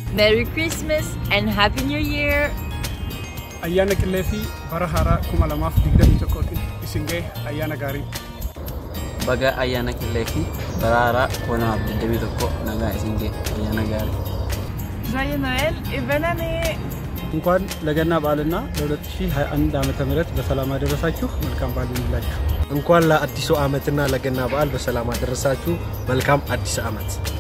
Merry Christmas and Happy New Year! ayyaana qillee fi bara haaraa kuma lamaaf digdamii tokkootiin isin ga'e ayyaana gaarii. Baga ayyaana qillee fi bara haaraa kuma lamaaf digdamii tokko nagaa isin ga'e ayyaana gaarii. Joyeux Noël et bonne année እንኳን ለገና በዓልና ለ2021 ዓመተ ምህረት በሰላም አደረሳችሁ። መልካም በዓል ይሁንላችሁ። እንኳን ለአዲሱ ዓመትና ለገና በዓል በሰላም አደረሳችሁ። መልካም አዲስ ዓመት።